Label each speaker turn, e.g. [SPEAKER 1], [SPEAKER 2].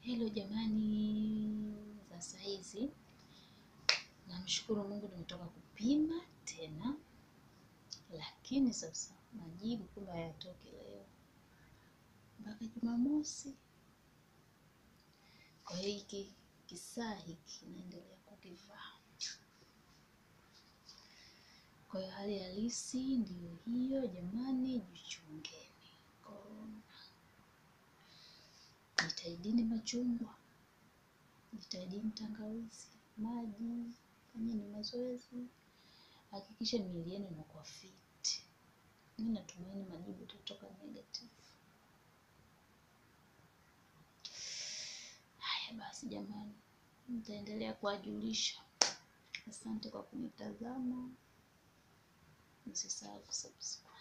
[SPEAKER 1] Hello jamani, za saizi namshukuru Mungu nimetoka kupima tena, lakini sasa majibu kumbe hayatoki leo mpaka Jumamosi. Kwa hiyo hiki kisaa hiki naendelea kukivaa. Kwa hiyo hali halisi ndiyo hiyo jamani, jichungeni korona. Jitahidini machungwa, jitahidini tangawizi, maji, fanyeni mazoezi, hakikisha miili yenu inakuwa fit. Mi natumaini majibu itatoka negative. Haya basi jamani, nitaendelea kuwajulisha. Asante kwa kunitazama, msisahau kusubscribe.